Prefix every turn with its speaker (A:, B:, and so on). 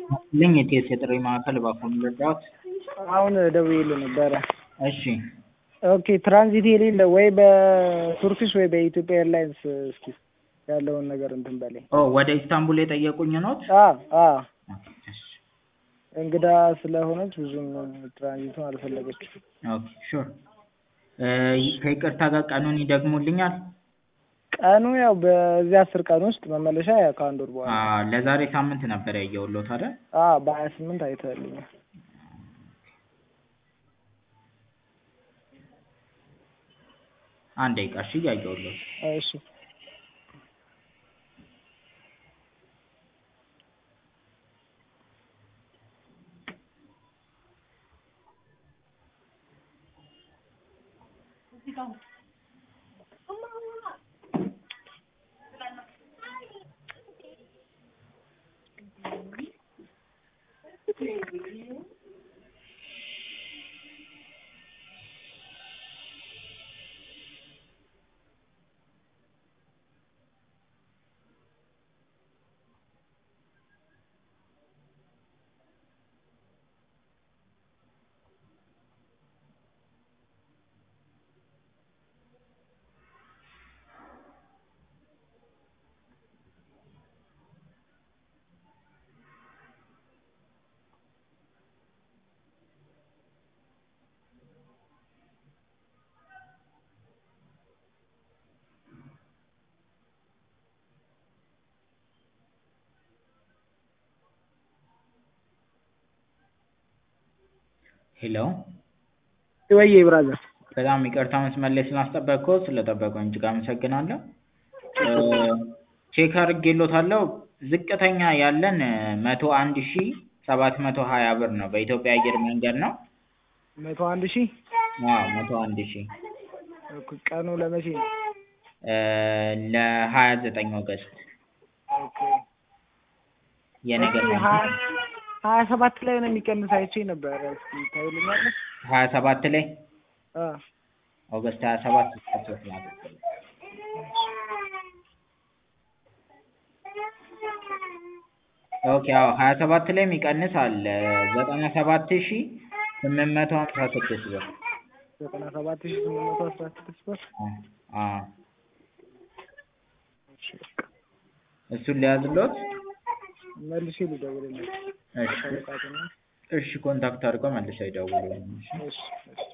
A: ልኝ የቴስ የጥሪ ማዕከል እባክዎን ልርዳዎት?
B: አሁን ደውዬልህ ነበረ።
A: እሺ
B: ኦኬ ትራንዚት የሌለ ወይ በቱርኪሽ ወይ በኢትዮጵያ ኤርላይንስ እስኪ ያለውን ነገር እንትን በለኝ።
A: ኦ ወደ ኢስታንቡል የጠየቁኝ ኖት?
B: አ አ
A: እሺ
B: እንግዳ ስለሆነች ብዙም ትራንዚቱን አልፈለገችም።
A: ኦኬ ሹር ከይቅርታ ጋር ቀኑን ይደግሙልኛል?
B: ቀኑ ያው በዚህ አስር ቀን ውስጥ መመለሻ ያው ከአንድ ወር በኋላ
A: አ ለዛሬ ሳምንት ነበር ያየሁልዎት አይደል?
B: አ በሀያ ስምንት አይተህልኛል።
A: አንድ ደቂቃ እሺ እያየሁልዎት
B: እሺ
A: ሄሎ
B: ወዬ ብራዘር
A: በጣም ይቅርታ መስመር ላይ ስላስጠበቅኩት ስለጠበቁኝ እጅግ አመሰግናለሁ። ቼክ አድርጌልዎታለሁ ዝቅተኛ ያለን መቶ አንድ ሺህ ሰባት መቶ ሀያ ብር ነው በኢትዮጵያ አየር መንገድ ነው።
B: መቶ አንድ ሺህ
A: አዎ መቶ አንድ ሺህ
B: ኦኬ ቀኑ ለመቼ ነው?
A: ለሀያ ዘጠኝ ኦገስት
B: ኦኬ
A: የነገ
B: ሀያ ሀያ ሰባት ላይ ነው የሚቀንስ አይቼ ነበረ። እስኪ ታይልኛለህ?
A: ሀያ ሰባት ላይ
B: አ
A: ኦገስት ሀያ ሰባት እስከ ሶስት ማለት ነው። ኦኬ አዎ ሀያ ሰባት ላይ የሚቀንስ አለ ዘጠና ሰባት ሺህ ስምንት መቶ ሀምሳ ስድስት ብር
B: ዘጠና ሰባት ሺህ ስምንት መቶ አስራ ስድስት ብር
A: አ
B: እሺ በቃ
A: እሱን ሊያዝልዎት?
B: መልሼ ልደውልልህ።
A: እሺ
B: አለቃትና
A: እሺ ኮንታክት አድርገው መልሰው ይደውሉልኝ። እሺ
B: እሺ እሺ